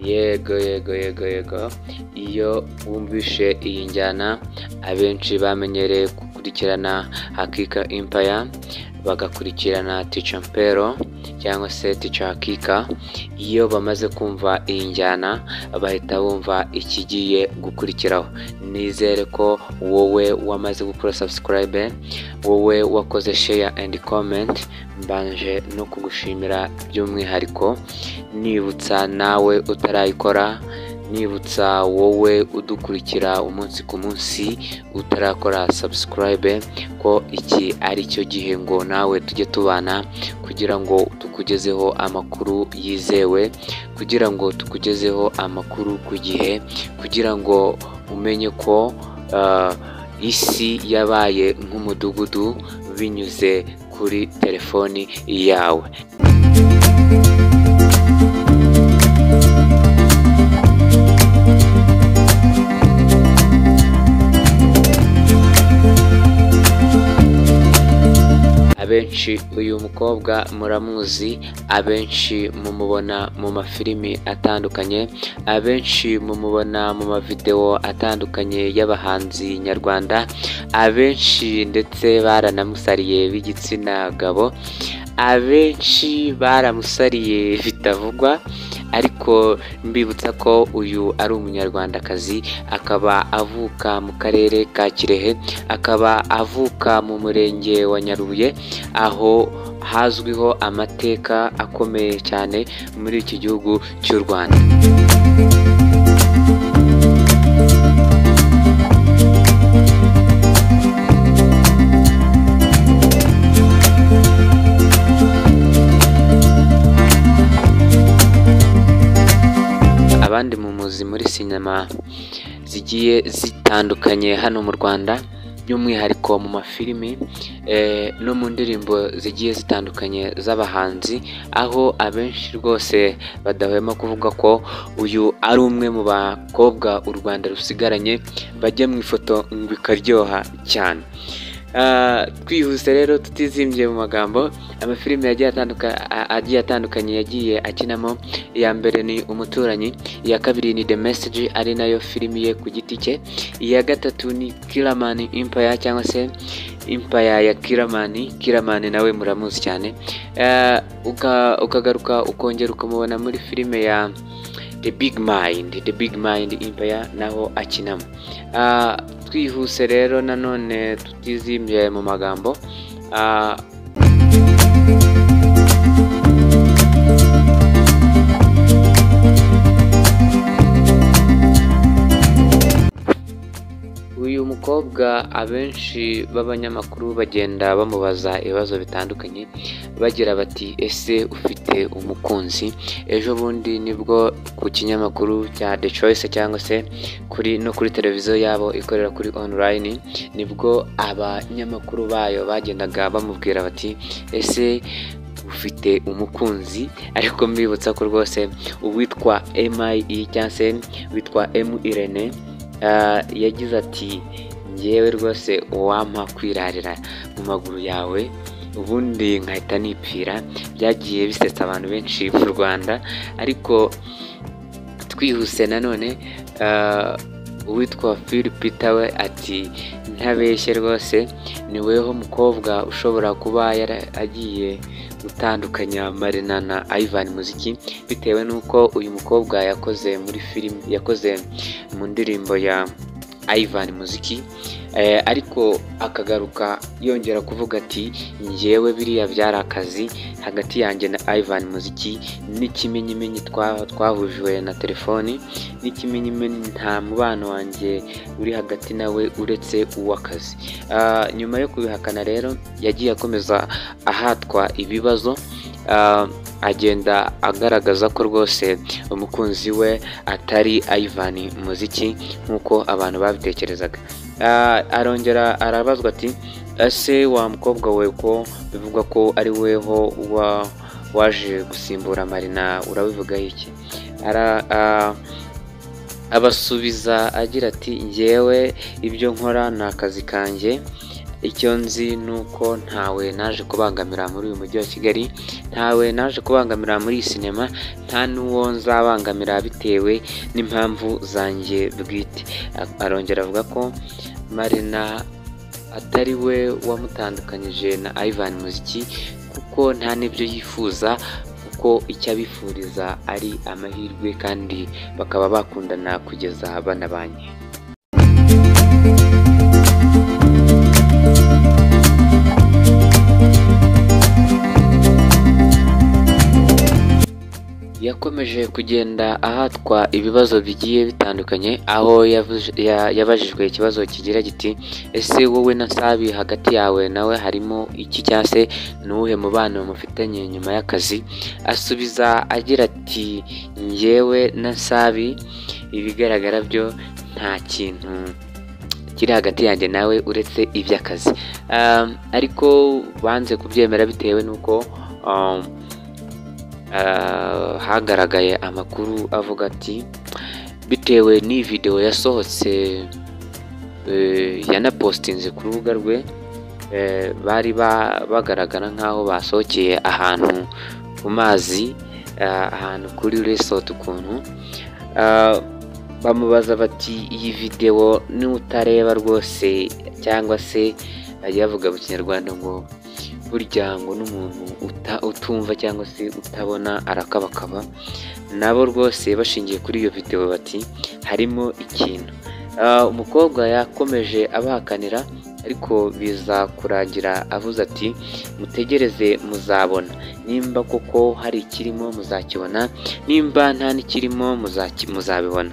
yego yego yego yego iyo wumvishe iyi njyana abenshi bamenyereye gukurikirana hakika impaya bagakurikirana tica mpero cyangwa se tica hakika iyo bamaze kumva iyi njyana bahita bumva ikigiye gukurikiraho nizere ko wowe wamaze gukora sabusikarayibe wowe wakoze sheya endi komenti mbanje no kugushimira by'umwihariko nibutsa nawe utarayikora nibutsa wowe udukurikira umunsi ku munsi utarakora sabusikarayibe ko iki ari cyo gihe ngo nawe tujye tubana kugira ngo tukugezeho amakuru yizewe kugira ngo tukugezeho amakuru ku gihe kugira ngo umenye ko isi yabaye nk'umudugudu binyuze kuri telefoni yawe abenshi uyu mukobwa muramuzi abenshi mumubona mu mafilimi atandukanye abenshi mumubona mu mavidewo atandukanye y'abahanzi nyarwanda abenshi ndetse baranamusariye b'igitsina gabo abenshi baramusariye bitavugwa ariko mbibutsa ko uyu ari umunyarwandakazi akaba avuka mu karere ka kirehe akaba avuka mu murenge wa nyarubuye aho hazwiho amateka akomeye cyane muri iki gihugu cy'u rwanda abandi mu muzi muri sinema zigiye zitandukanye hano mu rwanda by'umwihariko mu mafilimi no mu ndirimbo zigiye zitandukanye z'abahanzi aho abenshi rwose badahwema kuvuga ko uyu ari umwe mu bakobwa u rwanda rusigaranye bajya mu ifoto ngo ikaryoha cyane twihuse rero tutizimbiye mu magambo amafilime agiye atandukanye yagiye akinamo iya mbere ni umuturanyi iya kabiri ni the message ari nayo filimi ye ku giti cye iya gatatu ni kiramani impaya cyangwa se impaya ya kiramani kiramani nawe muramuzi cyane ukagaruka ukongera ukamubona muri filime ya the big mind the big mind impaya naho akinamo twihuse rero nanone tutizimbye mu magambo uyu mukobwa abenshi b'abanyamakuru bagenda bamubaza ibibazo bitandukanye bagira bati ese ufite umukunzi ejo bundi nibwo ku kinyamakuru cya the choice cyangwa se kuri no kuri televiziyo yabo ikorera kuri online nibwo abanyamakuru bayo bagendaga bamubwira bati ese ufite umukunzi ariko mbibutsa ko rwose uwitwa emi cyangwa se witwa emu irene yagize ati ngewe rwose uwampa kwirarira mu maguru yawe ubundi nkahita nipfira byagiye bisetsa abantu benshi mu rwanda ariko twihuse nanone uwitwa Peter we ati ntabeshye rwose ni weho mukobwa ushobora kuba agiye gutandukanya marina na Ivan muziki bitewe n'uko uyu mukobwa yakoze muri filime yakoze mu ndirimbo ya Ivan muziki ariko akagaruka yongera kuvuga ati ngewe biriya byari akazi hagati yanjye na Ivan muziki n'ikimenyimenyi twahujwe na telefoni n'ikimenyimenyi nta mubano wanjye uri hagati nawe uretse uw'akazi nyuma yo kubihakana rero yagiye akomeza ahatwa ibibazo agenda agaragaza ko rwose umukunzi we atari ayivani muziki nk'uko abantu babitekerezaga arongera arabazwa ati ese wa mukobwa we ko bivugwa ko ari weho waje gusimbura marina urabivugaho iki abasubiza agira ati ngewe ibyo nkora ni akazi kanjye icyo nzi ni uko ntawe naje kubangamira muri uyu mujyi wa kigali ntawe naje kubangamira muri iyi sinema nta n'uwo nzabangamira bitewe n'impamvu zanjye bwite arongera avuga ko marina atari we wamutandukanyije na Ivan Muziki kuko nta n'ibyo yifuza kuko icyo abifuriza ari amahirwe kandi bakaba bakundana kugeza banabanye yakomeje kugenda ahatwa ibibazo bigiye bitandukanye aho yavuze- ya- yabajijwe ikibazo kigira giti ese wowe na sabi hagati yawe nawe harimo iki cyangwa se ni uwuhe mubano mufitanye nyuma y'akazi asubiza agira ati njyewe na sabi ibigaragara byo nta kintu kiri hagati yanjye nawe uretse iby'akazi Um, ariko banze kubyemera bitewe n'uko um, Ah, hagaragaye amakuru avuga ati bitewe n'iyi videwo yasohotse eh, yanapositinze ku rubuga rwe eh, bari ba- bagaragara nk'aho basohokeye ahantu ku mazi ah, ahantu kuri resort ukuntu Ah, bamubaza bati iyi videwo n'utareba rwose cyangwa se ajya yavuga mu kinyarwanda ngo burya ngo n'umuntu uta- utumva cyangwa se utabona arakabakaba nabo rwose bashingiye kuri iyo videwo bati harimo ikintu Ah, umukobwa yakomeje abahakanira ariko biza kurangira avuze ati mutegereze muzabona nimba koko hari ikirimo muzakibona nimba nta n'ikirimo muzaki- muzabibona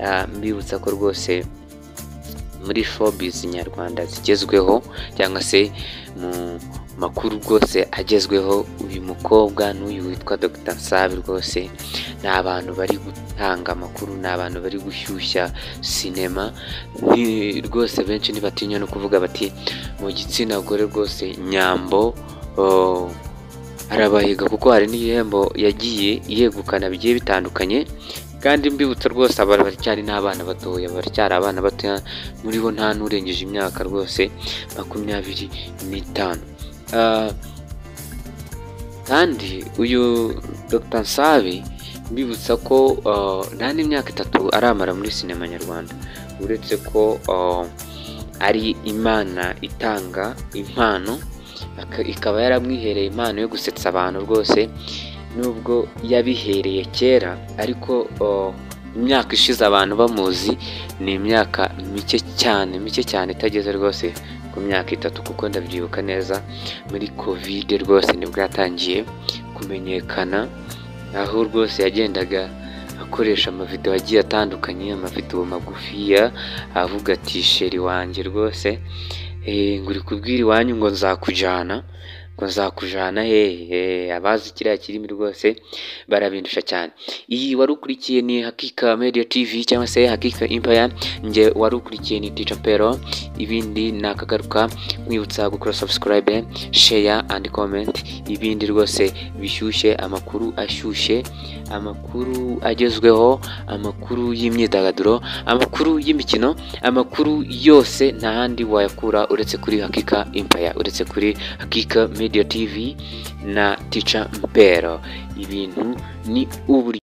Ah, mbibutsa ko rwose muri fobizi nyarwanda zigezweho cyangwa se mu makuru rwose agezweho uyu mukobwa n'uyu witwa Dr Nsabi rwose ni abantu bari gutanga amakuru ni abantu bari gushyushya sinema Ni- rwose benshi ntibatinya no kuvuga bati mu gitsina gore rwose nyambo oh, arabahiga kuko hari n'ibihembo yagiye yegukana bigiye bitandukanye kandi mbibutsa rwose abantu baracyari n'abana batoya baracyari abana batoya muri bo nta n'urengeje imyaka rwose makumyabiri n'itanu Ah, kandi uyu Dr Nsabi mbibutsa ko ah, nta n'imyaka itatu aramara muri sinema nyarwanda uretse ko ah, ari imana itanga impano aka- ikaba yaramwihereye impano yo gusetsa abantu rwose nubwo yabihereye kera ariko ah, imyaka ishize abantu bamuzi ni imyaka mike cyane mike cyane itageze rwose ku myaka itatu kuko ndabyibuka neza muri kovide rwose nibwo yatangiye kumenyekana aho rwose yagendaga akoresha amavidewo agiye atandukanye amavidewo magufiya avuga ati sheri wanjye rwose eh, ngo uri kubwira iwanyu ngo nzakujyana ngo nzakujyana hehe Eh, abazi kiriya kirimi rwose barabindusha cyane iyi wari ukurikiye ni hakika media tv cyangwa se hakika empire nge wari ukurikiye ni ticha pero ibindi nakagaruka mwibutsa gukora subscribe share and comment ibindi rwose bishyushye amakuru ashyushye amakuru agezweho amakuru y'imyidagaduro amakuru y'imikino amakuru yose nta handi wayakura uretse kuri hakika empire uretse kuri hakika media tv na ticha mpero ibintu ni uburyo